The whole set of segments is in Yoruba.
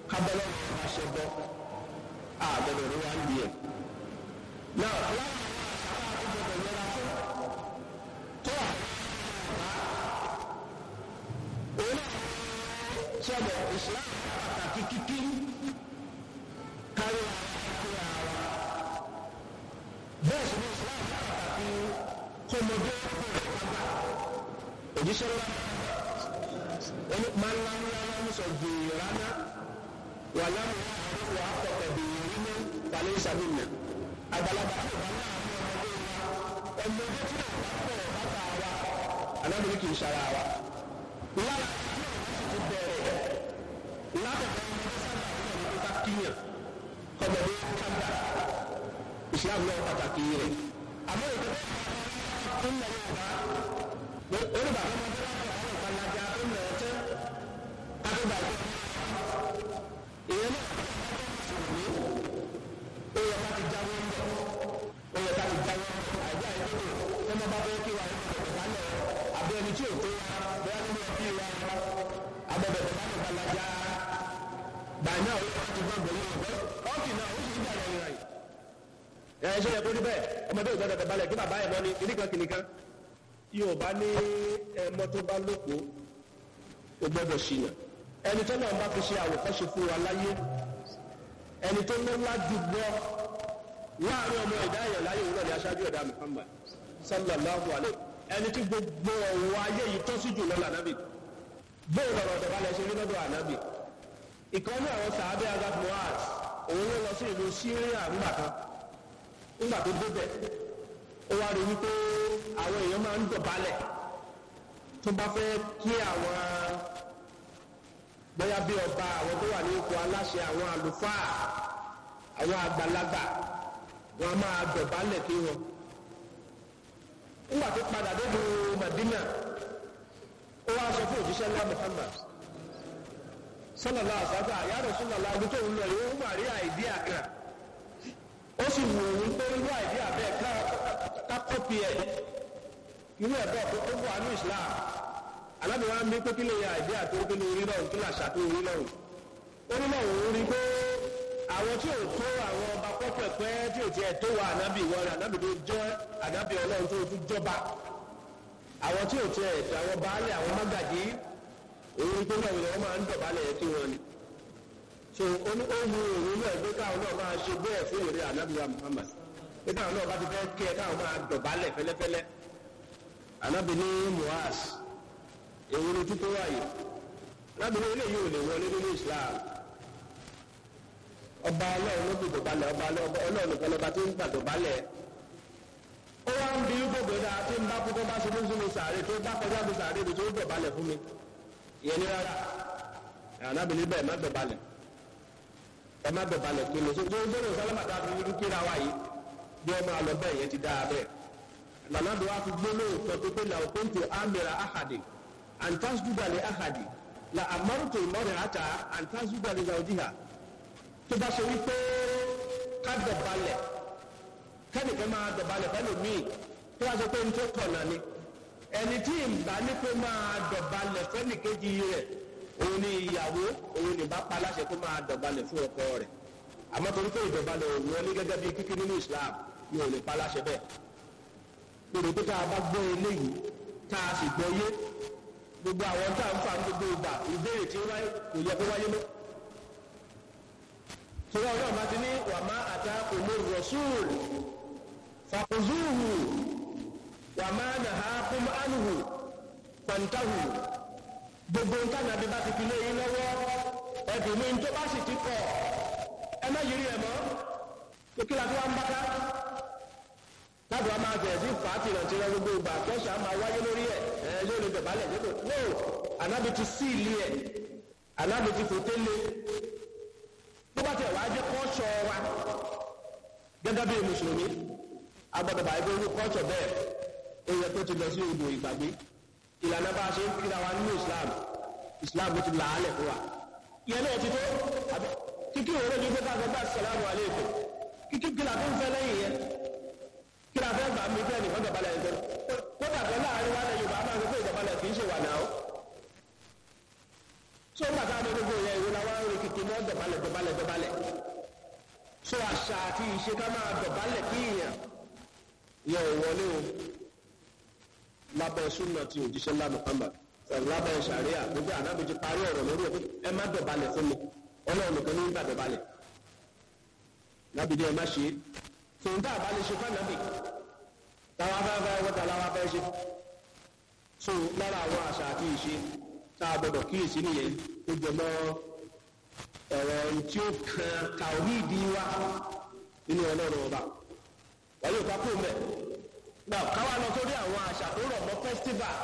kábọ́lọ́ wọn wá ṣe bọ́ àgbẹ̀dọ̀ ní wá ń di ẹ̀. náà láwọn àwọn àṣà àti gbọdọ̀ yẹra fún tó àwọn òun náà sọ̀rọ̀ ìsìláàmù pàtàkì kíkí kárí àwọn àti àwa bẹ́ẹ̀ sì ni ìsìláàmù pàtàkì kọmọdé àgbà òjíṣẹ́ ńlá ẹni máa ń láwọn láwọn ní sọ gbèrè rárá wà láwọn wà á kọ̀kọ̀ bèrè rí ní balẹ̀ ìsàmìnà àgbàlagbà tó bá náà ní ọmọdé wa ọmọdé tí ò bá pọ̀ bàtà wa anábìrì kì í ṣara wa lára ti bẹ̀rẹ̀ látọ̀dọ̀ ọmọdé sábà ní ọmọdé ká kíyàn kọmọdé kábà islam náà pàtàkì rẹ̀ àmọ́ ìjọba tó ń lọ yorùbá olùbà tó máa bẹ́ẹ̀ bá àwọn ìpalajà tó ń lọ ọtẹ́ kábíbà jẹ́ ìyẹn náà ní ó yẹ ká ti jáwé ń bọ̀ ó yẹ ká ti jáwé ń bọ̀ àìjá ìdókò tó máa bá bẹ́ẹ̀ kí wà ní ọ̀dọ̀ bá lọ àbí ẹni tí ò tó wa bẹ́ẹ̀ nínú ẹbí wa abẹ́bẹ̀ tó bá ní ìpalajà báyìí náà ó yẹ ká ti gbàgbọ́ yìí ọ̀gbẹ́ ọ́ọ̀kì náà ó sì ń dàgbà ìrìn àyè ẹ ṣe yẹ kó rí bẹ́ẹ̀ ọmọdé ò gbọ́dọ̀ balẹ̀ kí bàbá ẹ̀ mọ́ ni kìnìkan kìnìkan yóò bá ní ẹmọ tó bá lóko ó gbọ́dọ̀ ṣìnà ẹni tó náà bá fi ṣe àwòkọ́ṣe fún wa láyé ẹni tó ní lájú gbọ́ láàrin ọmọ ẹ̀dá èèyàn láyé òun náà ní aṣáájú ẹ̀dá Muhammad sallallahu alayhi ẹni tí gbogbo ọ̀wọ́ ayé yìí tó sí jù lọ lànàbì bóun lọ̀rọ̀ ọ̀dọ̀balẹ̀ ṣe rí lọ́dọ̀ ànábì ìkànnì àwọn sàábẹ́ agat muaz òun ló lọ sí ìlú Syria ńgbà kan nígbà tó débẹ̀ ó wá rí wípé àwọn èèyàn máa ń dọ̀bálẹ̀ tó bá fẹ́ kí àwọn bóyá bí ọba àwọn tó wà ní ipò aláṣẹ àwọn àlùfáà àwọn àgbàlagbà wọn máa dọ̀bálẹ̀ kí wọn. nígbà tó padà débi Madina ó wá sọ fún òjíṣẹ́ ńlá Muhammad sallallahu alaihi wasallam ya Rasulullah ọdún tó ń lọ yìí ó mà rí àìdí àkàn ó sì wù ú pé irú àìdí àbẹ́ ká kọ́pì ẹ̀ irú ẹ̀bọ́ tó wà ní Islam alábìwá ń bí pé kí lè ya àìdí àti orí ní orí lọ́run kí làṣà tó orí lọ́run orí lọ́run ó rí pé àwọn tí ò tó àwọn ọba pọ́pẹ́pẹ́ tí ò tiẹ̀ tó wà ànábì wọn rẹ̀ ànábì tó jẹ́ ànábì ọlọ́run tó tún jọba àwọn tí ò tiẹ̀ àwọn baálé àwọn mágàjí òun tó náà wọ́n máa ń dọ̀bálẹ̀ kí wọ́n ni so ó ní ó wu òun náà pé káwọn náà máa ṣe bẹ́ẹ̀ fún ìrè ànábìwá Muhammad pé káwọn náà bá ti fẹ́ kí ẹ káwọn máa dọ̀bálẹ̀ fẹ́lẹ́fẹ́lẹ́ ànábì ní muaz èwo ni títí wáyé ànábì ní eléyìí ò lè wọlé nínú Islam ọba ọlọ́run ló fi dọ̀bálẹ̀ ọba ọlọ́run nìkan lọ́ba tí ń gbà dọ̀bálẹ̀ ó wá ń bí gbogbo ẹ̀dá tí ń bá kú tó bá ṣe fún sínú sàárè tó bá kọjá mi sàárè mi tó dọ̀bálẹ̀ fún mi ìyẹn ní rárá ànábì ní bẹ́ẹ̀ má dọ̀bálẹ̀ ẹ má dọ̀balẹ̀ kí ni tó tó gbọ́dọ̀ sálámà tá a fi ní kíra wa yìí bí ọmọ àlọ́ bẹ́ẹ̀ yẹn ti dáa bẹ́ẹ̀ lànà bí wàá fi gbólóhùn kan tó pé làwọn kóńtò àmìrà àhàdì àǹtásùdàlẹ̀ àhàdì là àmọ́rùtò ìmọ̀rẹ̀ àtà àǹtásùdàlẹ̀ zàwùjíhà tó bá ṣe wípé ká dọ̀balẹ̀ kẹ́nìkan máa dọ̀balẹ̀ fẹ́ lòmíì tó wá ṣe pé ní tó tọ̀nà ni ẹni tí ìgbà ní pé máa dọ̀balẹ̀ fẹ́nìkejì rẹ̀ òun ni ìyàwó òun ni bá pa láṣẹ kó máa dọ̀balẹ̀ fún ọkọ rẹ̀ àmọ́ torí pé ìdọ̀balẹ̀ òun wọlé gẹ́gẹ́ bí kíkí nínú Islam ni òun lè pa láṣẹ bẹ́ẹ̀ lórí pé tá a bá gbọ́ eléyìí tá a sì gbọ́ yé gbogbo àwọn tá a ń fa gbogbo ìgbà ìbéèrè tí wáyé kò yẹ kó wáyé mọ́ sọlá ọlọ́run bá ti ní wàmá àtà òmò rọ̀ṣúùl fàkùzúhù wàmá nàá kún ánùhù pàǹtàhù gbogbo nǹkan nàbí bá ti fi lé yín lọ́wọ́ ẹ̀dùn ní tó bá sì ti kọ̀ ẹ má yiri ẹ̀ mọ́ kí la fi wá ń bá ká láti wá máa bẹ̀rẹ̀ sí fàátì náà ti rẹ gbogbo ìgbà kẹ́sà máa wáyé lórí ẹ̀ ẹ̀ yóò lè dọ̀bálẹ̀ dípò no ànábi ti sí ilé ẹ̀ ànábi ti fòté lé tó bá tẹ̀ wá jẹ́ kọ́ṣọ́ wa gẹ́gẹ́ bí mùsùlùmí agbọ́dọ̀ bá ẹgbẹ́ orú kọ́ṣọ́ bẹ́ẹ̀ èèyàn tó ti lọ sí odò ìgbàgbé ìlànà bá a ṣe ń kíra wa nínú Islam Islam ti là á lẹ̀ fún wa ìyẹn náà ti tó kíkí òun lójú pé káàkiri bá sàlámù aléèkó kíkí kí la tó ń fẹ́ lẹ́yìn yẹn kí la fẹ́ gbà mí fẹ́ nìkan dọ̀bálẹ̀ yẹn tó kódà kan láàrin wa lẹ́yìn Yorùbá máa ń gbé ìdọ̀bálẹ̀ kì í ṣe wà náà tó ń gbàtà àmọ́ gbogbo yẹn ìwé làwọn arìnrìn kìkì náà dọ̀bálẹ̀ dọ̀bálẹ̀ dọ̀bálẹ̀ dọ̀bálẹ̀ so àṣà àti ìṣe ká máa dọ̀bálẹ̀ kí èèyàn yẹ ò wọlé o lábẹ́ súnà tí òjíṣẹ́ ńlá Muhammad lábẹ́ sàríà gbogbo ànábi ti parí ọ̀rọ̀ lórí ẹ̀ ẹ má dọ̀bálẹ̀ fún mi ọlọ́run nìkan ní gbà dọ̀bálẹ̀ lábìdí ẹ má ṣe é tòun tá a bá lè ṣe fánàbì táwa fẹ́ fẹ́ wọ́n ta láwa fẹ́ ṣe so lára àwọn àṣà àti ìṣe tá a gbọdọ̀ kíyèsí nìyẹn tó jẹ mọ́ ọ̀rọ̀ tí ó kan tàwíìdì wa nínú ọlọ́run ọba wáyé òkú akó mẹ́ náà káwá lọ sórí àwọn àṣà tó rọ̀ mọ́ festival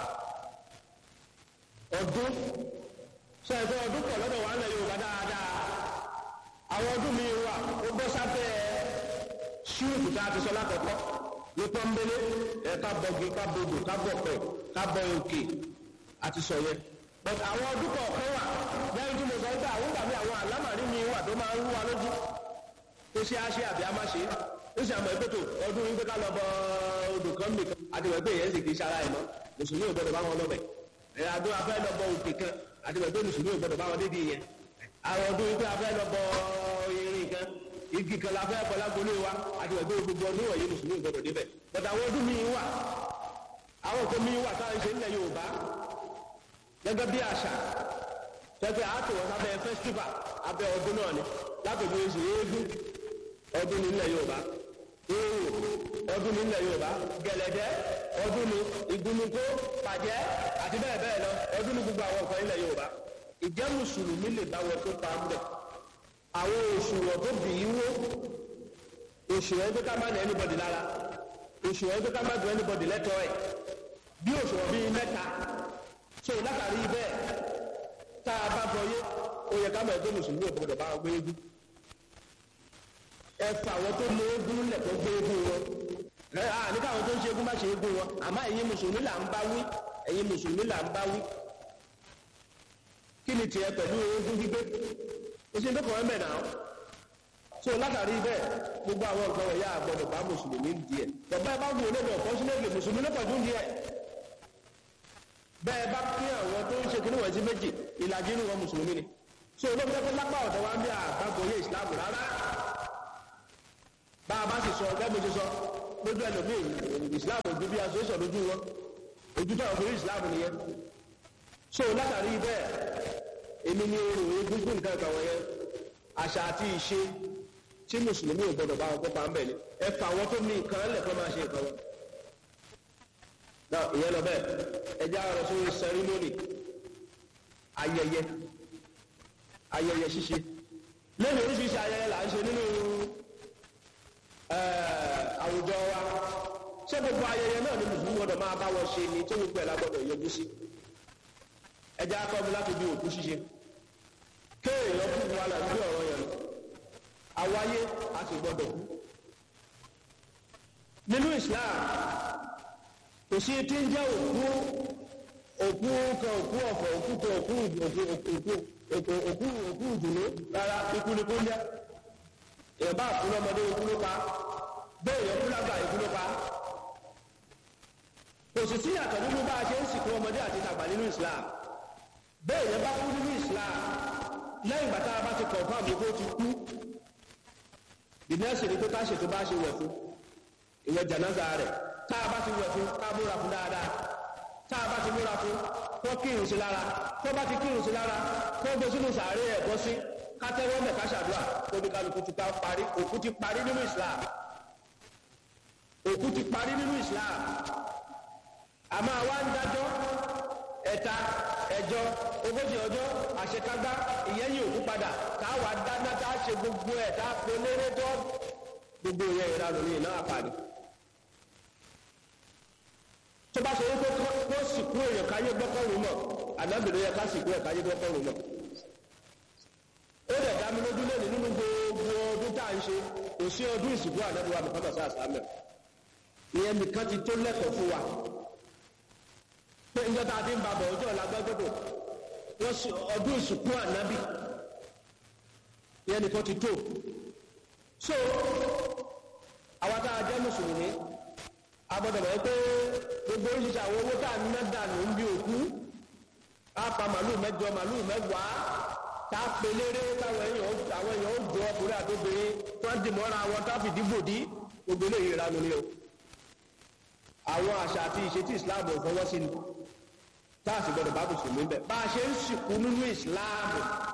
ọdún sọ ẹ̀fọ́ ọdún pọ̀ lọ́dọ̀ wa ń lẹ Yorùbá dáadáa àwọn ọdún mi wà ó bọ́ sábẹ́ ṣíùkù tá a ti sọ lákọ̀ọ́kọ́ ní pọ́nbélé ẹ̀ ká bọ̀gì ká bodò ká bọ̀pẹ̀ ká bọ òkè àti sọ yẹn but àwọn ọdún kọ̀ọ̀kan wà lẹ́yìn tí mo sọ pé àwọn ìgbà mi àwọn àlámàrí mi wà tó máa ń rú wa lójú tó ṣe á ṣe àbí á má ṣe ó sì àmọ́ ẹgbẹ́ tó ọdún yín pé ká lọ bọ odò kan mi kan àti ìwẹ̀ pé èyàn sì kì í ṣara ẹ̀ mọ́ mùsùlùmí ò gbọdọ̀ bá wọn lọ́bẹ̀ ẹ̀ adó afẹ́ lọ bọ òkè kan àti ìwẹ̀ pé mùsùlùmí ò gbọdọ̀ bá wọn dédìí yẹn àwọn ọdún yín pé afẹ́ lọ bọ irin kan igi kan la fẹ́ bọ lágbolé wa àti ìwẹ̀ pé gbogbo ọdún wọ̀nyí mùsùlùmí ò gbọdọ̀ débẹ̀ but àwọn ọdún mi wà àwọn nǹkan mi wà táwọn ṣe ń lẹ Yorùbá gẹ́gẹ́ bí àṣà tẹ́tẹ́ àtòwọ́ sábẹ́ festival abẹ́ ọdún náà ni lápẹ̀jù oṣù eégún ọdún nílẹ̀ Yorùbá oòrò ọdún nílẹ̀ Yorùbá gẹ̀lẹ̀dẹ́ ọdún ní ìgúnnukó pàjẹ́ àti bẹ́ẹ̀ bẹ́ẹ̀ lọ ọdún ní gbogbo àwọn ọ̀kan nílẹ̀ Yorùbá ìjẹ́ mùsùlùmí lè bá wọn tó pa ń bẹ̀ àwọn òṣùwọ̀n tó bì í wó òṣùwọ̀n tó ká má ní anybody lára òṣùwọ̀n tó ká má dùn anybody lẹ́tọ̀ọ́ ẹ̀ bí òṣùwọ̀n bíi mẹ́ta so látàrí bẹ́ẹ̀ tá a bá bọyé ó yẹ ká mọ̀ ẹgbẹ́ mùsùlùmí ò gbọdọ̀ bá wọn gbé eégún ẹ fà àwọn tó lé eégún lẹ̀ tó gbé eégún wọn ẹ à ní káwọn tó ń ṣe eégún má ṣe eégún wọn àmọ́ ẹ̀yin mùsùlùmí là ń bá wí ẹ̀yin mùsùlùmí là ń bá wí kí ni tiẹ̀ pẹ̀lú eégún gbígbé o ṣe ń dọ́kọ̀ ẹ̀ mẹ́ta so látàrí bẹ́ẹ̀ gbogbo àwọn nǹkan wọ̀nyá àgbọ̀dọ̀ bá mùsùlùmí díẹ̀ bàbá ẹ bá wù ú lẹ́nu ọ̀pọ̀ sílẹ̀ mùsùlùmí lọ́pọ̀ dún díẹ̀ bẹ́ẹ̀ bá pín àwọn tó ń ṣe kínní wọ̀nyí sí méjì ìlàjì inú wọn mùsùlùmí ni so olóògbé pé lápá ọ̀dọ̀ wa ń bí àgbàgbọ́ yé ìsìláàmù rárá bá a bá sì sọ ọgbẹ́ mo ti sọ lójú ẹlòmíì ìsìláàmù ojú bí asosọ lójú wọn ojú tó àwọn ìsìláàmù nìyẹn so látàrí bẹ́ẹ̀ èmi ni èrò egungun nǹkan ìgbà wọ̀nyẹn àṣà àti ìṣe tí mùsùlùmí ò gbọdọ̀ bá wọn kópa ń bẹ̀ ni ẹ fà wọn tó ní nǹkan lẹ̀kọ́ máa ṣe nǹkan wọn náà ìyẹn lọ bẹ́ẹ̀ ẹjẹ́ àrọ̀ sórí sẹrímónì ayẹyẹ ayẹyẹ ṣíṣe lẹ́nu oríṣiríṣi ayẹyẹ là ń ṣe nínú àwùjọ wa ṣé gbogbo ayẹyẹ náà ni mùsùlùmí gbọdọ̀ máa bá wọn ṣe ni tó gbogbo ẹ̀ la gbọdọ̀ yọjú sí ẹjẹ́ akọ́bi láti bí òkú ṣíṣe kéèyàn kú wa là ń gbé ọ̀rọ̀ yẹn lọ àwáyé a sì gbọdọ̀ kú nínú Islam kò sí tí ń jẹ́ òkú òkú kan òkú ọ̀fọ̀ òkú kan òkú òkú òkú òkú òkú òkú ìdùnnú rárá ikú ni kó ń jẹ́ èèyàn bá kú lọ́mọdé ikú ló pa bẹ́ẹ̀ èèyàn kú lágbà ikú ló pa kò sì sí yàtọ̀ nínú bá a ṣe ń sìnkú ọmọdé àti tàgbà nínú Islam bẹ́ẹ̀ èèyàn bá kú nínú Islam lẹ́yìn ìgbà tá a bá ti kọ̀ fún àbí kó ti kú ìdílẹ́sìn ni pé ká ṣètò bá ṣe wẹ̀ fún ìwẹ̀ jànáza rẹ̀ tá a bá ti wẹ̀ fún ká múra fún dáadáa tá a bá ti múra fún kó kírun sí lára kó bá ti kírun sí lára kó gbé sínú sàárè ẹ̀ bọ́ sí ká tẹ́wọ́ mẹ́ ká ṣàdúrà kó ní kálukú ti ká parí òkú ti parí nínú Islam òkú ti parí nínú Islam àmọ́ àwa ń dájọ́ ẹ̀ta ẹ̀jọ ogójì ọjọ́ àṣekágbá ìyẹ́yìn òkú padà táwa dáná tá a ṣe gbogbo ẹ̀ tá a pè lérè tó gbogbo ìyẹn ìranù ní iná àpàdé tó bá ṣe wípé kó sìnkú èèyàn káyé gbọ́kọ̀rún mọ̀ ànábìrin yẹ ká sìnkú ẹ̀ káyé gbọ́kọ̀rún mọ̀ ó dẹ̀ dá mi lójú lẹ́nu nínú gbogbo ọdún tá à ń ṣe kò sí ọdún ìsìnkú ànábìrin wa Muhammad sáà sáàmẹ̀ ìyẹn nìkan ti tó lẹ́kọ̀ọ́ fún wa pé njọ́ tá a ti ń babọ̀ ọjọ́ ìlàgbẹ́gbẹ́dọ̀ wọ́n sì ọdún ìsìnkú ànábì ìyẹn nìkan ti tó so àwa tá a jẹ́ mùsùlùmí agbọ́dọ̀ mọ̀ pé gbogbo oríṣiríṣi àwọn owó tá a ná dànù ń bí òkú á pa màlúù mẹ́jọ màlúù mẹ́wàá tá a pè léré táwọn èèyàn àwọn èèyàn ó jọ ọkùnrin àtòbìnrin tó ń dìmọ́ra wọn tá a fìdí gbòdì gbogbo eléyìí ìranu ni o àwọn àṣà àti ìṣe tí islam ò fọwọ́ sí ni tá a sì gbọdọ̀ bá mùsùlùmí bẹ̀ bá a ṣe ń sìnkú nínú islam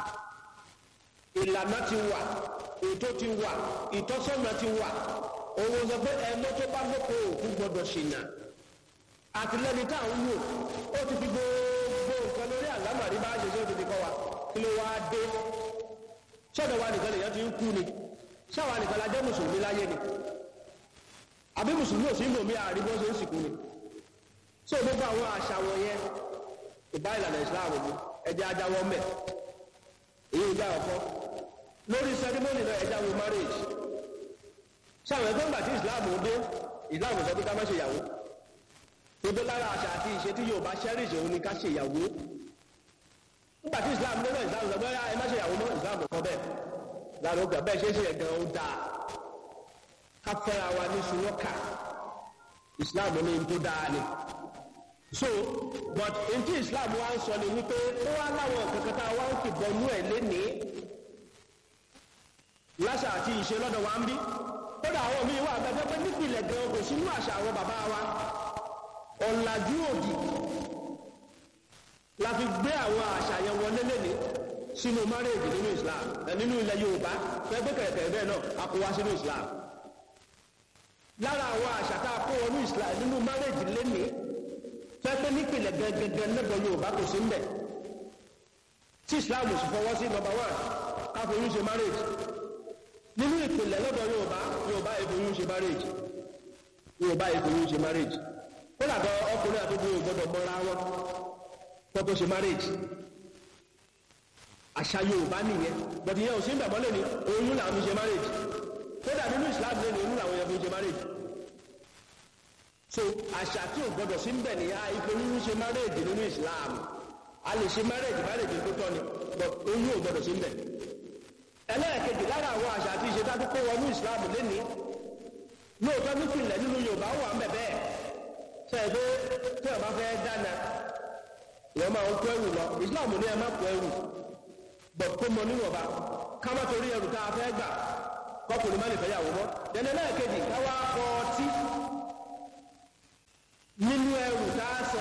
ìlànà ti wà ètò ti wà ìtọ́sọ́nà ti wà òun sọ pé ẹmọ tó bá lóko òkú gbọdọ̀ ṣìnà àtìlẹ́ni tá à ń wò ó ti fi gbogbo nǹkan lórí àlámàrí bá a ṣe ṣe ó ti fi kọ́ wa kí ló wáá dé ṣọ́dọ̀ wa nìkan lèyàn ti ń kú ni ṣáwa nìkan la jẹ́ mùsùlùmí láyé ni àbí mùsùlùmí ò sí ń lò mí àárín bó ṣe ń sìnkú ni ṣé o gbogbo àwọn àṣà wọ̀nyẹn ìbá ìlànà ìsìláàmù ni ẹjẹ ajáwọ́ mẹ́ èyí ìjà ọ̀kọ́ lórí sẹ́rímọ́nì náà ẹjá wo marriage ṣáwọn ẹgbẹ́ ńgbà tí ìsìláàmù dé ìsìláàmù sọ pé ká má ṣe ìyàwó gbogbo lára àṣà àti ìṣe tí yóò bá cherish òun ni ká ṣe ìyàwó nígbà tí ìsìláàmù dé náà ìsìláàmù sọ pé ẹ má ṣe ìyàwó mọ́ ìsìláàmù kọ bẹ́ẹ̀ lára ó gbà bẹ́ẹ̀ ṣe é ṣe ẹ̀gàn ó dáa ká fẹ́ra wa ní sunwọ́kà ìsìláàmù ní tó dáa ni so but ntí islam wa ń sọ ni wípé ó wá láwọn kankan tá a wá ń fìbọnú ẹ lénìí láṣà àti ìṣe lọ́dọ̀ wa ń bí kódà àwọn míì wà gbẹgbẹ pé nípìnlẹ̀ gan kò sínú àṣà àwọn bàbá wa ọ̀làjú òdì la fi gbé àwọn àṣà yẹn wọlé lénìí sínú márèèjì nínú islam ẹ nínú ilẹ̀ yorùbá fẹ́ gbé kẹ̀kẹ́ bẹ́ẹ̀ náà a kó wá sínú islam lára àwọn àṣà tá a kó wọnú islam nínú márèèjì lénìí fẹ́fẹ́ nípìnlẹ̀ gẹ́gẹ́gẹ́ lẹ́gbọ̀ yorùbá kò sí mbẹ̀ tí islam sì fọwọ́ sí nọmba one káfoyún ṣe marriage nínú ìpìlẹ̀ lọ́dọ̀ yorùbá yorùbá ìfoyún ṣe marriage yorùbá ìfoyún ṣe marriage ó làgọ́ ọkùnrin àti obìnrin gbọ́dọ̀ mọ́ra wọn kó tó ṣe marriage àṣà yorùbá nìyẹn bọ̀dì yẹn ò sí mbẹ̀ mọ́lẹ̀ ni oyún làwọn fi ṣe marriage kódà nínú islam lẹ́nu oyún làwọn yẹn fi ṣe marriage so àṣà tí ò gbọdọ̀ sí mbẹ̀ ní ìfoyún ṣe márèèjì nínú islam a lè ṣe márèèjì márèèjì tó tọ́ ni but oyún ò gbọdọ̀ sí mbẹ̀ ẹlẹ́ẹ̀kejì lára àwọn àṣà àti ìṣe dájú kó wọnú islam lénìí lóòótọ́ nípìnlẹ̀ nínú yorùbá wà mbẹ̀ bẹ́ẹ̀ sẹ́yìn pé tí ọba fẹ́ dáná ìwọ́n máa ń kó ẹrù lọ islam ní ẹ má kó ẹrù but kó mọ níwọ̀nba ká má torí ẹrù tá a fẹ́ gbà kọkùnrin má lè fẹ́ yàwó mọ́ ẹlẹ́ẹ̀kejì káwá kọ́ ọtí nínú ẹrù tá a sọ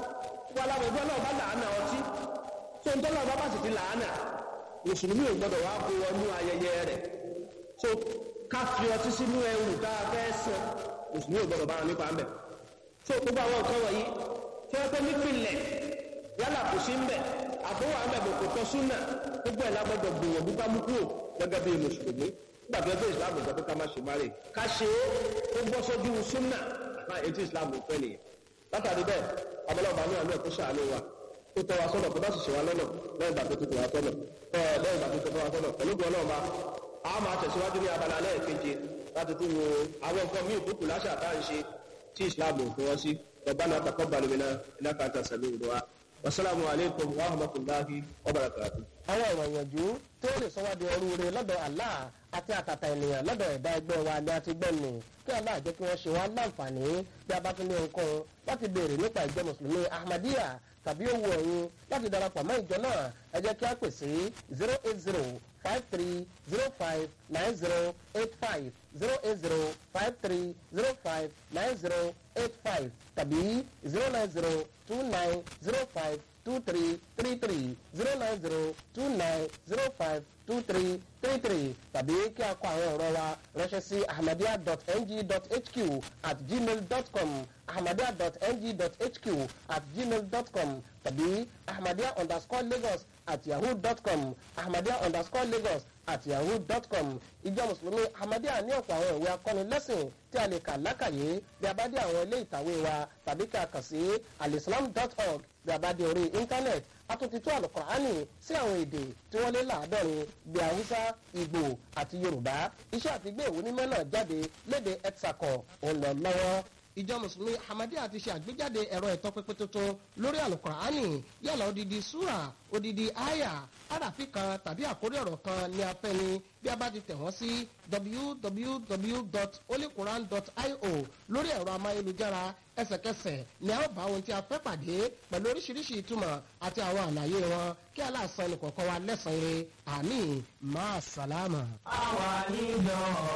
wà láwọn ẹgbẹ́ náà bá làánà ọtí tó ń tọ́lọ́ bá bá sì ti làánà mùsùlùmí ò gbọdọ̀ wá kó wọnú ayẹyẹ rẹ̀ tó ká fi ọtí sínú ẹrù tá a fẹ́ sọ mùsùlùmí ò gbọdọ̀ bá wọn nípa ńbẹ̀ tó gbogbo àwọn nǹkan wọ̀nyí tí wọ́n pẹ́ nípìnlẹ̀ yálà kò sí ńbẹ̀ àbúrò àmbẹ̀ bò kò tọ́ súnà gbogbo ẹ̀ lágbọ́dọ̀ gbìyànjú ká mú kúrò gẹ́gẹ́ bí mùsùlùmí nígbà tó ẹgbẹ́ ìsìlámù sọ pé ká má ṣe má rè ká ṣe é ó bọ́ sójú súnà náà etí islam ò fẹ́ nìyẹn látàrí bẹ́ẹ̀ abọ́lọ́ọ̀bá ní àlọ́ ẹ̀kọ́ ṣàánú wa ó tọ́ wa sọ́nà kó bá sì ṣe wa lọ́nà lẹ́yìn ìgbà tó tó wa sọ́nà ẹ̀ lẹ́yìn ìgbà tó tó wa sọ́nà pẹ̀lú gbọ́n náà ma a máa tẹ̀síwájú ní abala lẹ́ẹ̀keje láti tún wo àwọn nǹkan míì tó kù láṣà tá à ń ṣe tí islam ò fọwọ́ sí rabbana taqabbal minna innaka anta sami'ud du'a wasalaamu alaykum wa rahmatulahi wa barakatuh. àwọn ọ̀rọ̀ ìyànjú tó lè sọ wá di ọrú rẹ lọ́dọ̀ Allah àti àtàtà ènìyàn lọ́dọ̀ ẹ̀dá ẹgbẹ́ wa ni a ti gbọ́ nù kí Allah jẹ́ kí wọ́n ṣe wá láǹfààní bí a bá tún ní ohunkóhun láti béèrè nípa ìjọ mùsùlùmí Ahmadiyya tàbí owó ẹ̀yin láti darapọ̀ mọ́ ìjọ náà ẹ jẹ́ kí a pè sí zero eight zero five three zero five nine zero eight five zero eight zero five three zero five nine zero eight five tàbí zero nine zero two nine zero five two three three three zero nine zero two nine zero five two three three three tàbí kí a kọ àwọn ọ̀rọ̀ wa ránṣẹ́ sí ahmadiyya.ng.hq at gmail dot com ahmadiyya.ng.hq at gmail dot com tàbí ahmadiyya underscore lagos at yahoo dot com ahmadiyya underscore lagos at yahoo dot com ìjọ mùsùlùmí ahmadiyya ní ọ̀pọ̀ àwọn ìwé akọ́nilẹ́sìn tí a lè kà lákàyé bí a bá dé àwọn ilé ìtàwé wa tàbí kí a kàn sí alislam dot org bí a bá dé orí íńtánẹ́ẹ̀tì a tún ti tú àlùkùránì sí àwọn èdè tí wọ́n lé láàádọ́rin bí haúsá ìgbò àti yorùbá iṣẹ́ àti gbé ìwé mímọ́ náà jáde léde ẹ̀tsàkọ̀ òun lọ lọ́wọ́ ìjọ mùsùlùmí ahmadiyya ti ṣe àgbéjáde ẹ̀rọ ìtọ́pinpin tuntun lórí àlùkùránì yálà odidi súrà odidi àyà àràfin kan tàbí àkórí ọ̀rọ̀ kan ní afẹ́ni bí a bá ti tẹ̀ wọ́n sí www.holyquran.io lórí ẹ̀rọ amáyélujára ẹsẹ̀kẹsẹ̀ ni a ó bá ohun tí a fẹ́ pàdé pẹ̀lú oríṣiríṣi ìtumọ̀ àti àwọn àlàyé wọn kí aláàsán nìkọ̀ọ̀kan wa lẹ́sàn-án rẹ̀ àmì máa sàlámà. àwa níjọ